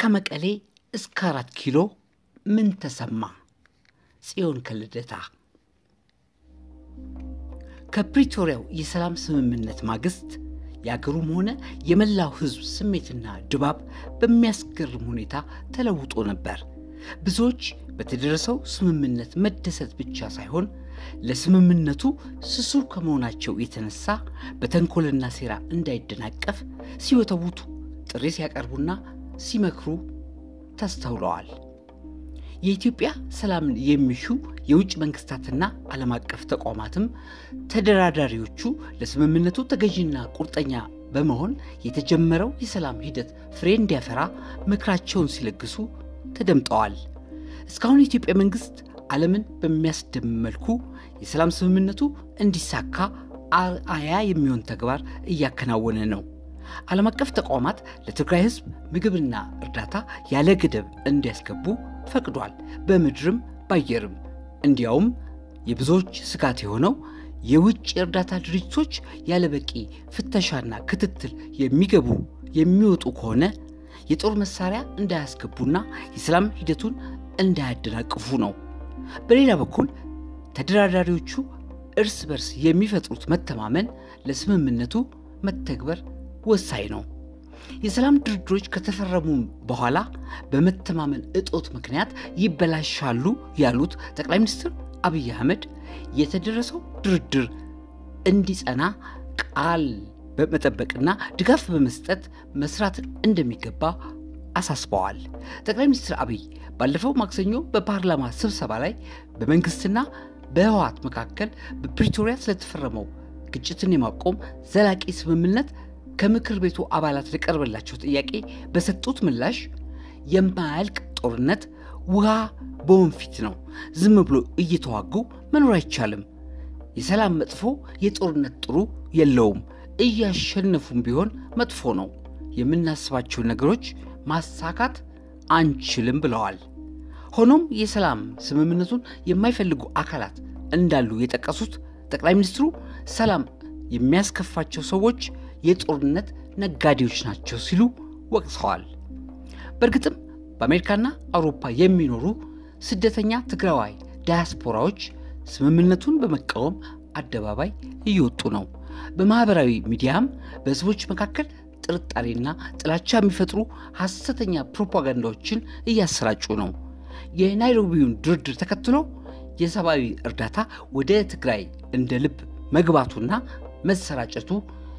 ከመቀሌ እስከ አራት ኪሎ ምን ተሰማ? ጽዮን ከልደታ ከፕሪቶሪያው የሰላም ስምምነት ማግስት የአገሩም ሆነ የመላው ሕዝብ ስሜትና ድባብ በሚያስገርም ሁኔታ ተለውጦ ነበር። ብዙዎች በተደረሰው ስምምነት መደሰት ብቻ ሳይሆን ለስምምነቱ ስሱ ከመሆናቸው የተነሳ በተንኮልና ሴራ እንዳይደናቀፍ ሲወተውቱ፣ ጥሪ ሲያቀርቡና ሲመክሩ ተስተውለዋል። የኢትዮጵያ ሰላምን የሚሹ የውጭ መንግስታትና ዓለም አቀፍ ተቋማትም ተደራዳሪዎቹ ለስምምነቱ ተገዥና ቁርጠኛ በመሆን የተጀመረው የሰላም ሂደት ፍሬ እንዲያፈራ ምክራቸውን ሲለግሱ ተደምጠዋል። እስካሁን የኢትዮጵያ መንግስት ዓለምን በሚያስደምም መልኩ የሰላም ስምምነቱ እንዲሳካ አርአያ የሚሆን ተግባር እያከናወነ ነው። ዓለም አቀፍ ተቋማት ለትግራይ ህዝብ ምግብና እርዳታ ያለ ገደብ እንዲያስገቡ ፈቅዷል። በምድርም ባየርም። እንዲያውም የብዙዎች ስጋት የሆነው የውጭ የእርዳታ ድርጅቶች ያለ በቂ ፍተሻና ክትትል የሚገቡ የሚወጡ ከሆነ የጦር መሳሪያ እንዳያስገቡና የሰላም ሂደቱን እንዳያደናቅፉ ነው። በሌላ በኩል ተደራዳሪዎቹ እርስ በርስ የሚፈጥሩት መተማመን ለስምምነቱ መተግበር ወሳኝ ነው። የሰላም ድርድሮች ከተፈረሙ በኋላ በመተማመን እጦት ምክንያት ይበላሻሉ ያሉት ጠቅላይ ሚኒስትር አብይ አህመድ የተደረሰው ድርድር እንዲጸና ቃል በመጠበቅና ድጋፍ በመስጠት መስራት እንደሚገባ አሳስበዋል። ጠቅላይ ሚኒስትር አብይ ባለፈው ማክሰኞ በፓርላማ ስብሰባ ላይ በመንግስትና በህወሓት መካከል በፕሪቶሪያ ስለተፈረመው ግጭትን የማቆም ዘላቂ ስምምነት ከምክር ቤቱ አባላት ለቀረበላቸው ጥያቄ በሰጡት ምላሽ የማያልቅ ጦርነት ውሃ በወንፊት ነው፣ ዝም ብሎ እየተዋጉ መኖር አይቻልም። የሰላም መጥፎ፣ የጦርነት ጥሩ የለውም። እያሸነፉም ቢሆን መጥፎ ነው። የምናስባቸውን ነገሮች ማሳካት አንችልም ብለዋል። ሆኖም የሰላም ስምምነቱን የማይፈልጉ አካላት እንዳሉ የጠቀሱት ጠቅላይ ሚኒስትሩ ሰላም የሚያስከፋቸው ሰዎች የጦርነት ነጋዴዎች ናቸው ሲሉ ወቅሰዋል። በእርግጥም በአሜሪካና አውሮፓ የሚኖሩ ስደተኛ ትግራዋይ ዳያስፖራዎች ስምምነቱን በመቃወም አደባባይ እየወጡ ነው። በማኅበራዊ ሚዲያም በሕዝቦች መካከል ጥርጣሬና ጥላቻ የሚፈጥሩ ሐሰተኛ ፕሮፓጋንዳዎችን እያሰራጩ ነው። የናይሮቢውን ድርድር ተከትሎ የሰብአዊ እርዳታ ወደ ትግራይ እንደ ልብ መግባቱና መሰራጨቱ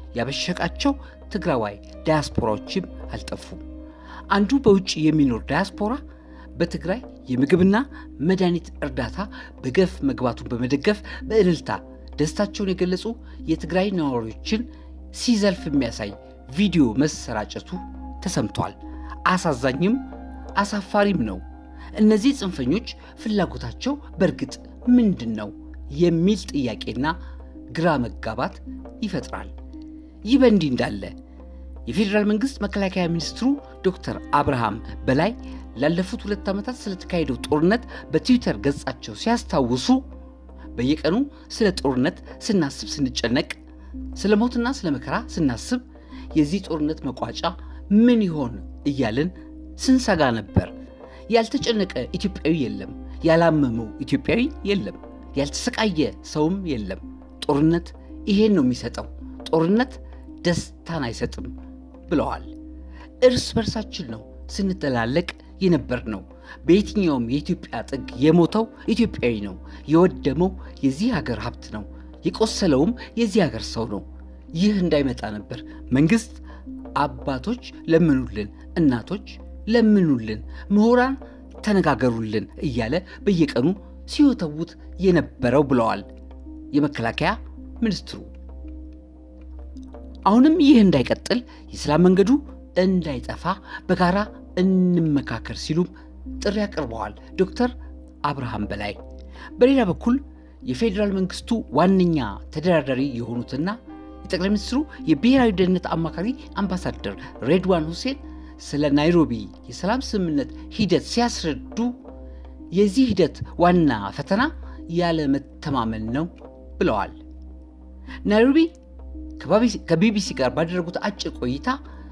ያበሸቃቸው ትግራዋይ ዳያስፖራዎችም አልጠፉም። አንዱ በውጭ የሚኖር ዳያስፖራ በትግራይ የምግብና መድኃኒት እርዳታ በገፍ መግባቱን በመደገፍ በእልልታ ደስታቸውን የገለጹ የትግራይ ነዋሪዎችን ሲዘልፍ የሚያሳይ ቪዲዮ መሰራጨቱ ተሰምቷል። አሳዛኝም አሳፋሪም ነው። እነዚህ ጽንፈኞች ፍላጎታቸው በእርግጥ ምንድን ነው የሚል ጥያቄና ግራ መጋባት ይፈጥራል። ይህ በእንዲህ እንዳለ የፌዴራል መንግስት መከላከያ ሚኒስትሩ ዶክተር አብርሃም በላይ ላለፉት ሁለት ዓመታት ስለተካሄደው ጦርነት በትዊተር ገጻቸው ሲያስታውሱ በየቀኑ ስለ ጦርነት ስናስብ ስንጨነቅ፣ ስለ ሞትና ስለ መከራ ስናስብ የዚህ ጦርነት መቋጫ ምን ይሆን እያልን ስንሰጋ ነበር። ያልተጨነቀ ኢትዮጵያዊ የለም፣ ያላመመው ኢትዮጵያዊ የለም፣ ያልተሰቃየ ሰውም የለም። ጦርነት ይሄን ነው የሚሰጠው። ጦርነት ደስታን አይሰጥም ብለዋል። እርስ በርሳችን ነው ስንተላለቅ የነበር ነው። በየትኛውም የኢትዮጵያ ጥግ የሞተው ኢትዮጵያዊ ነው። የወደመው የዚህ ሀገር ሀብት ነው። የቆሰለውም የዚህ ሀገር ሰው ነው። ይህ እንዳይመጣ ነበር መንግስት አባቶች ለምኑልን፣ እናቶች ለምኑልን፣ ምሁራን ተነጋገሩልን እያለ በየቀኑ ሲወተውት የነበረው ብለዋል የመከላከያ ሚኒስትሩ። አሁንም ይህ እንዳይቀጥል የሰላም መንገዱ እንዳይጠፋ በጋራ እንመካከር ሲሉም ጥሪ አቅርበዋል ዶክተር አብርሃም በላይ። በሌላ በኩል የፌዴራል መንግስቱ ዋነኛ ተደራዳሪ የሆኑትና የጠቅላይ ሚኒስትሩ የብሔራዊ ደህንነት አማካሪ አምባሳደር ሬድዋን ሁሴን ስለ ናይሮቢ የሰላም ስምምነት ሂደት ሲያስረዱ የዚህ ሂደት ዋና ፈተና ያለ መተማመን ነው ብለዋል። ናይሮቢ ከቢቢሲ ጋር ባደረጉት አጭር ቆይታ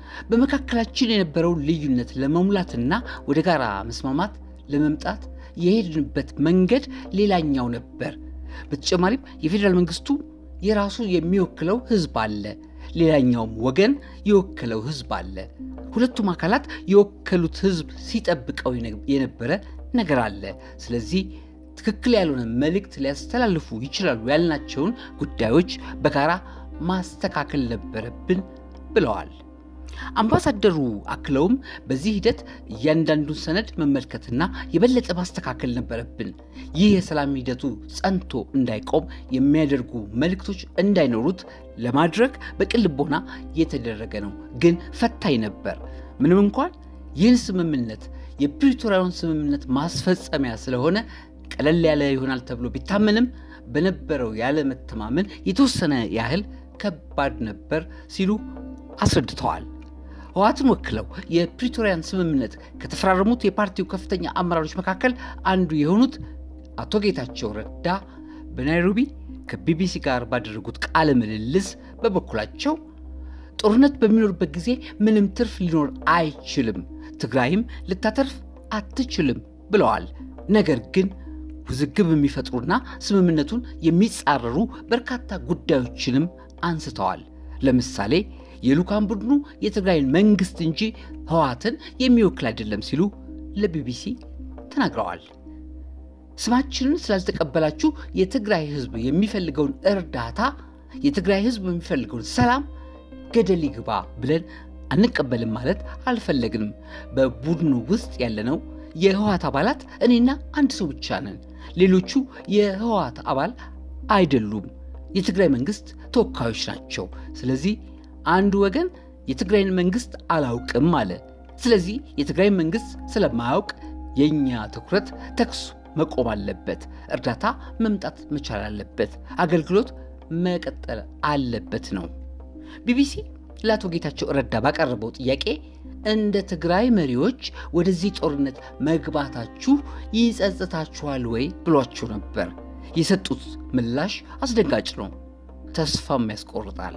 በመካከላችን የነበረውን ልዩነት ለመሙላትና ወደ ጋራ መስማማት ለመምጣት የሄድንበት መንገድ ሌላኛው ነበር። በተጨማሪም የፌዴራል መንግስቱ የራሱ የሚወክለው ህዝብ አለ፣ ሌላኛውም ወገን የወከለው ህዝብ አለ። ሁለቱም አካላት የወከሉት ህዝብ ሲጠብቀው የነበረ ነገር አለ። ስለዚህ ትክክል ያልሆነ መልእክት ሊያስተላልፉ ይችላሉ ያልናቸውን ጉዳዮች በጋራ ማስተካከል ነበረብን ብለዋል። አምባሳደሩ አክለውም በዚህ ሂደት እያንዳንዱን ሰነድ መመልከትና የበለጠ ማስተካከል ነበረብን። ይህ የሰላም ሂደቱ ጸንቶ እንዳይቆም የሚያደርጉ መልእክቶች እንዳይኖሩት ለማድረግ በቅን ልቦና የተደረገ ነው፣ ግን ፈታኝ ነበር። ምንም እንኳን ይህን ስምምነት የፕሪቶሪያውን ስምምነት ማስፈጸሚያ ስለሆነ ቀለል ያለ ይሆናል ተብሎ ቢታመንም በነበረው ያለመተማመን የተወሰነ ያህል ከባድ ነበር ሲሉ አስረድተዋል። ህወሓትን ወክለው የፕሪቶሪያን ስምምነት ከተፈራረሙት የፓርቲው ከፍተኛ አመራሮች መካከል አንዱ የሆኑት አቶ ጌታቸው ረዳ በናይሮቢ ከቢቢሲ ጋር ባደረጉት ቃለ ምልልስ በበኩላቸው ጦርነት በሚኖርበት ጊዜ ምንም ትርፍ ሊኖር አይችልም፣ ትግራይም ልታተርፍ አትችልም ብለዋል። ነገር ግን ውዝግብ የሚፈጥሩና ስምምነቱን የሚጻረሩ በርካታ ጉዳዮችንም አንስተዋል። ለምሳሌ የልዑካን ቡድኑ የትግራይን መንግስት እንጂ ህወሓትን የሚወክል አይደለም ሲሉ ለቢቢሲ ተናግረዋል። ስማችንን ስላልተቀበላችሁ የትግራይ ህዝብ የሚፈልገውን እርዳታ፣ የትግራይ ህዝብ የሚፈልገውን ሰላም ገደል ይግባ ብለን አንቀበልም ማለት አልፈለግንም። በቡድኑ ውስጥ ያለነው የህወሓት አባላት እኔና አንድ ሰው ብቻ ነን። ሌሎቹ የህወሓት አባል አይደሉም፣ የትግራይ መንግስት ተወካዮች ናቸው። ስለዚህ አንዱ ወገን የትግራይን መንግስት አላውቅም አለ። ስለዚህ የትግራይ መንግስት ስለማያውቅ የእኛ ትኩረት ተኩስ መቆም አለበት፣ እርዳታ መምጣት መቻል አለበት፣ አገልግሎት መቀጠል አለበት ነው። ቢቢሲ ለአቶ ጌታቸው ረዳ ባቀረበው ጥያቄ እንደ ትግራይ መሪዎች ወደዚህ ጦርነት መግባታችሁ ይጸጽታችኋል ወይ ብሏቸው ነበር። የሰጡት ምላሽ አስደንጋጭ ነው፣ ተስፋም ያስቆርጣል።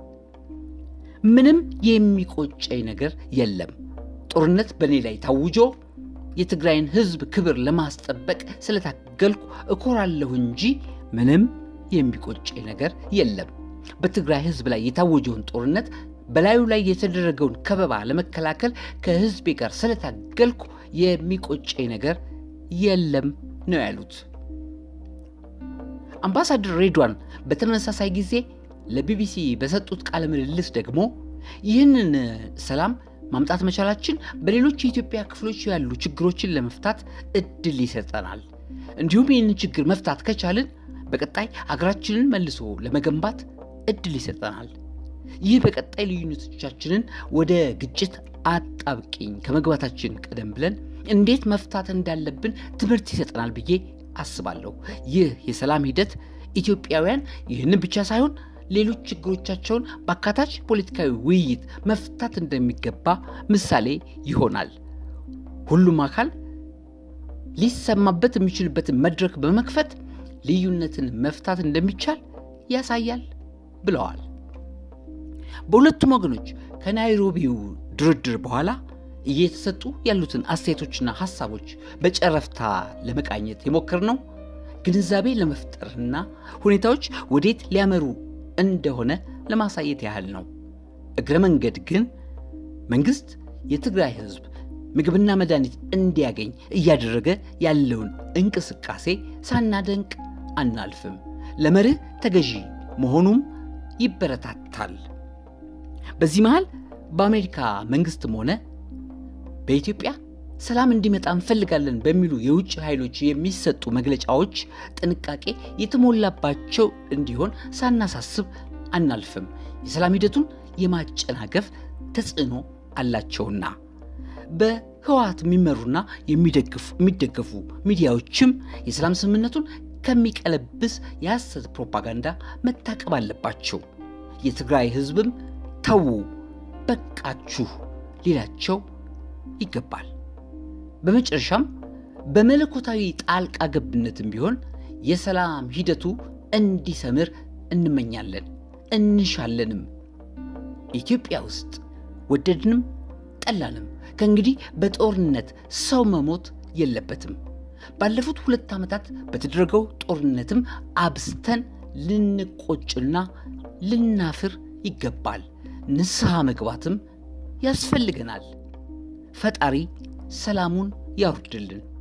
ምንም የሚቆጨኝ ነገር የለም። ጦርነት በእኔ ላይ ታውጆ የትግራይን ህዝብ ክብር ለማስጠበቅ ስለታገልኩ እኮራለሁ እንጂ ምንም የሚቆጨኝ ነገር የለም። በትግራይ ህዝብ ላይ የታወጀውን ጦርነት በላዩ ላይ የተደረገውን ከበባ ለመከላከል ከህዝቤ ጋር ስለታገልኩ የሚቆጨኝ ነገር የለም ነው ያሉት። አምባሳደር ሬድዋን በተመሳሳይ ጊዜ ለቢቢሲ በሰጡት ቃለ ምልልስ ደግሞ ይህንን ሰላም ማምጣት መቻላችን በሌሎች የኢትዮጵያ ክፍሎች ያሉ ችግሮችን ለመፍታት እድል ይሰጠናል። እንዲሁም ይህንን ችግር መፍታት ከቻልን በቀጣይ አገራችንን መልሶ ለመገንባት እድል ይሰጠናል። ይህ በቀጣይ ልዩነቶቻችንን ወደ ግጭት አጣብቂኝ ከመግባታችን ቀደም ብለን እንዴት መፍታት እንዳለብን ትምህርት ይሰጠናል ብዬ አስባለሁ። ይህ የሰላም ሂደት ኢትዮጵያውያን ይህንን ብቻ ሳይሆን ሌሎች ችግሮቻቸውን በአካታች ፖለቲካዊ ውይይት መፍታት እንደሚገባ ምሳሌ ይሆናል። ሁሉም አካል ሊሰማበት የሚችልበትን መድረክ በመክፈት ልዩነትን መፍታት እንደሚቻል ያሳያል ብለዋል። በሁለቱም ወገኖች ከናይሮቢው ድርድር በኋላ እየተሰጡ ያሉትን አስተያየቶችና ሀሳቦች በጨረፍታ ለመቃኘት የሞከርነው ግንዛቤ ለመፍጠርና ሁኔታዎች ወዴት ሊያመሩ እንደሆነ ለማሳየት ያህል ነው። እግረ መንገድ ግን መንግስት የትግራይ ህዝብ ምግብና መድኃኒት እንዲያገኝ እያደረገ ያለውን እንቅስቃሴ ሳናደንቅ አናልፍም። ለመርህ ተገዢ መሆኑም ይበረታታል። በዚህ መሃል በአሜሪካ መንግስትም ሆነ በኢትዮጵያ ሰላም እንዲመጣ እንፈልጋለን በሚሉ የውጭ ኃይሎች የሚሰጡ መግለጫዎች ጥንቃቄ የተሞላባቸው እንዲሆን ሳናሳስብ አናልፍም። የሰላም ሂደቱን የማጨናገፍ ተጽዕኖ አላቸውና በህወሓት የሚመሩና የሚደገፉ ሚዲያዎችም የሰላም ስምምነቱን ከሚቀለብስ የሐሰት ፕሮፓጋንዳ መታቀብ አለባቸው። የትግራይ ህዝብም ተዉ፣ በቃችሁ ሊላቸው ይገባል። በመጨረሻም በመለኮታዊ ጣልቃ ገብነትም ቢሆን የሰላም ሂደቱ እንዲሰምር እንመኛለን እንሻለንም። ኢትዮጵያ ውስጥ ወደድንም ጠላንም ከእንግዲህ በጦርነት ሰው መሞት የለበትም። ባለፉት ሁለት ዓመታት በተደረገው ጦርነትም አብዝተን ልንቆጭና ልናፍር ይገባል። ንስሐ መግባትም ያስፈልገናል። ፈጣሪ ሰላሙን ያውርድልን።